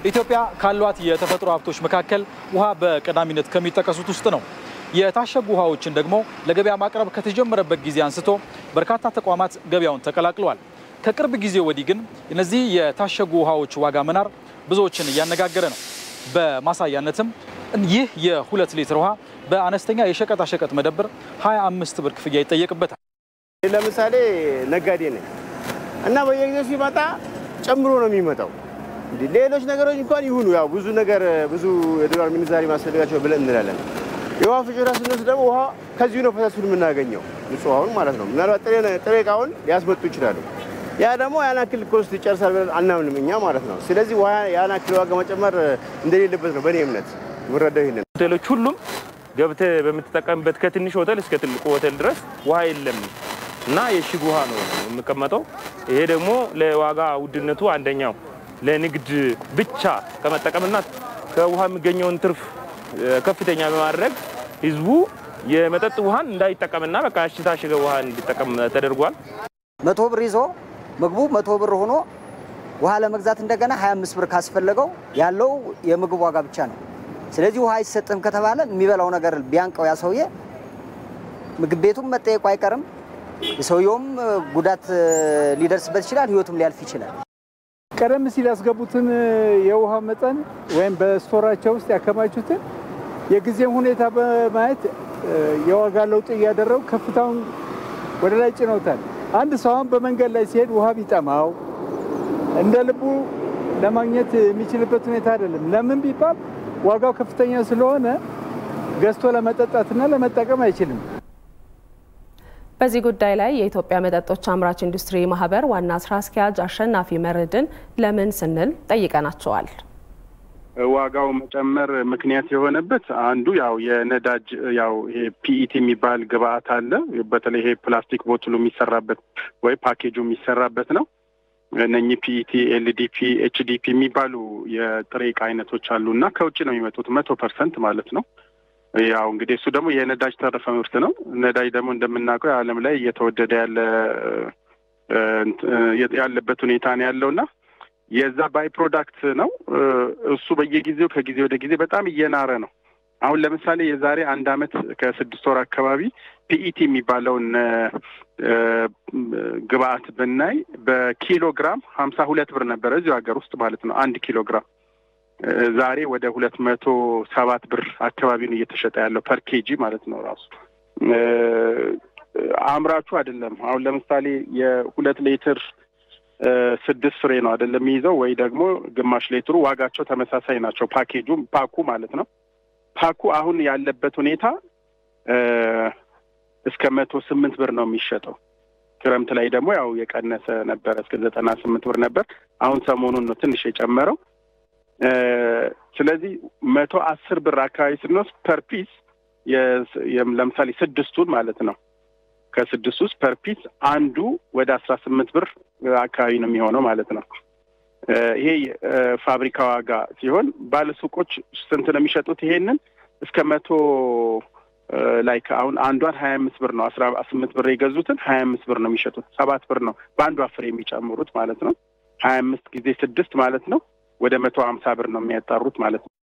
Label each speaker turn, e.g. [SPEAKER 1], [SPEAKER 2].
[SPEAKER 1] ኢትዮጵያ ካሏት የተፈጥሮ ሀብቶች መካከል ውሃ በቀዳሚነት ከሚጠቀሱት ውስጥ ነው። የታሸጉ ውሃዎችን ደግሞ ለገበያ ማቅረብ ከተጀመረበት ጊዜ አንስቶ በርካታ ተቋማት ገበያውን ተቀላቅለዋል። ከቅርብ ጊዜ ወዲህ ግን እነዚህ የታሸጉ ውሃዎች ዋጋ መናር ብዙዎችን እያነጋገረ ነው። በማሳያነትም ይህ የሁለት ሊትር ውሃ በአነስተኛ የሸቀጣሸቀጥ መደብር 25 ብር ክፍያ ይጠየቅበታል።
[SPEAKER 2] ለምሳሌ ነጋዴ ነኝ እና በየጊዜው ሲመጣ ጨምሮ ነው የሚመጣው። እንዲህ ሌሎች ነገሮች እንኳን ይሁኑ ያው ብዙ ነገር ብዙ የዶላር ምንዛሪ ማስፈልጋቸው ብለን እንላለን። የውሃ ፍጆታ ስንወስድ ደግሞ ውሃ ከዚሁ ነው ፈሳሹን የምናገኘው ንጹህ ውሃውን ማለት ነው። ምናልባት ጥሬ እቃውን ሊያስመጡ ይችላሉ። ያ ደግሞ ያን ያክል ኮስት ይጨርሳል ብለን አናምንም እኛ ማለት ነው። ስለዚህ ውሃ ያን ያክል ዋጋ መጨመር እንደሌለበት ነው በእኔ እምነት የምረዳው ይሄንን
[SPEAKER 3] ሆቴሎች ሁሉም ገብተህ በምትጠቀምበት ከትንሽ ሆቴል እስከ ትልቁ ሆቴል ድረስ ውሃ የለም እና የእሽግ ውሃ ነው የሚቀመጠው። ይሄ ደግሞ ለዋጋ ውድነቱ አንደኛው ለንግድ ብቻ ከመጠቀምና ከውሃ የሚገኘውን ትርፍ ከፍተኛ በማድረግ ህዝቡ የመጠጥ ውሃን እንዳይጠቀምና በቃ የታሸገ ውሃ እንዲጠቀም ተደርጓል።
[SPEAKER 4] መቶ ብር ይዞ ምግቡ መቶ ብር ሆኖ ውሃ ለመግዛት እንደገና 25 ብር ካስፈለገው ያለው የምግብ ዋጋ ብቻ ነው። ስለዚህ ውሃ አይሰጥም ከተባለ የሚበላው ነገር ቢያንቀው ያ ሰውዬ ምግብ ቤቱም መጠየቁ አይቀርም። የሰውየውም ጉዳት ሊደርስበት ይችላል፣ ህይወቱም ሊያልፍ ይችላል።
[SPEAKER 5] ቀደም ሲል ያስገቡትን የውሃ መጠን ወይም በስቶራቸው ውስጥ ያከማቹትን የጊዜም ሁኔታ በማየት የዋጋ ለውጥ እያደረጉ ከፍታውን ወደ ላይ ጭነውታል። አንድ ሰው አሁን በመንገድ ላይ ሲሄድ ውሃ ቢጠማው እንደ ልቡ ለማግኘት የሚችልበት ሁኔታ አይደለም። ለምን ቢባል ዋጋው ከፍተኛ ስለሆነ ገዝቶ ለመጠጣትና ለመጠቀም አይችልም።
[SPEAKER 6] በዚህ ጉዳይ ላይ የኢትዮጵያ መጠጦች አምራች ኢንዱስትሪ ማህበር ዋና ስራ አስኪያጅ አሸናፊ መርድን ለምን ስንል ጠይቀናቸዋል።
[SPEAKER 7] ዋጋው መጨመር ምክንያት የሆነበት አንዱ ያው የነዳጅ ያው ይሄ ፒኢቲ የሚባል ግብአት አለ። በተለይ ይሄ ፕላስቲክ ቦትሉ የሚሰራበት ወይ ፓኬጁ የሚሰራበት ነው። እነኚህ ፒኢቲ፣ ኤልዲፒ፣ ኤችዲፒ የሚባሉ የጥሬ ዕቃ አይነቶች አሉ እና ከውጭ ነው የሚመጡት መቶ ፐርሰንት ማለት ነው። ያው እንግዲህ እሱ ደግሞ የነዳጅ ተረፈ ምርት ነው። ነዳጅ ደግሞ እንደምናውቀው የዓለም ላይ እየተወደደ ያለ ያለበት ሁኔታ ነው ያለው እና የዛ ባይ ፕሮዳክት ነው እሱ በየጊዜው ከጊዜ ወደ ጊዜ በጣም እየናረ ነው። አሁን ለምሳሌ የዛሬ አንድ አመት ከስድስት ወር አካባቢ ፒኢቲ የሚባለውን ግብአት ብናይ በኪሎ ግራም ሀምሳ ሁለት ብር ነበረ እዚሁ ሀገር ውስጥ ማለት ነው አንድ ኪሎ ግራም ዛሬ ወደ ሁለት መቶ ሰባት ብር አካባቢ ነው እየተሸጠ ያለው ፐር ኬጂ ማለት ነው። ራሱ አምራቹ አይደለም። አሁን ለምሳሌ የሁለት ሌትር ስድስት ፍሬ ነው አይደለም የሚይዘው ወይ ደግሞ ግማሽ ሌትሩ ዋጋቸው ተመሳሳይ ናቸው። ፓኬጁ ፓኩ ማለት ነው። ፓኩ አሁን ያለበት ሁኔታ እስከ መቶ ስምንት ብር ነው የሚሸጠው። ክረምት ላይ ደግሞ ያው የቀነሰ ነበረ እስከ ዘጠና ስምንት ብር ነበር። አሁን ሰሞኑን ነው ትንሽ የጨመረው። ስለዚህ መቶ አስር ብር አካባቢ ስንወስድ ፐር ፒስ ለምሳሌ ስድስቱን ማለት ነው ከስድስት ውስጥ ፐር ፒስ አንዱ ወደ አስራ ስምንት ብር አካባቢ ነው የሚሆነው ማለት ነው። ይሄ ፋብሪካ ዋጋ ሲሆን ባለሱቆች ስንት ነው የሚሸጡት? ይሄንን እስከ መቶ ላይክ አሁን አንዷን ሀያ አምስት ብር ነው አስራ ስምንት ብር የገዙትን ሀያ አምስት ብር ነው የሚሸጡት። ሰባት ብር ነው በአንዷ ፍሬ የሚጨምሩት ማለት ነው። ሀያ አምስት ጊዜ ስድስት ማለት ነው ወደ መቶ ሀምሳ ብር ነው የሚያጣሩት ማለት ነው።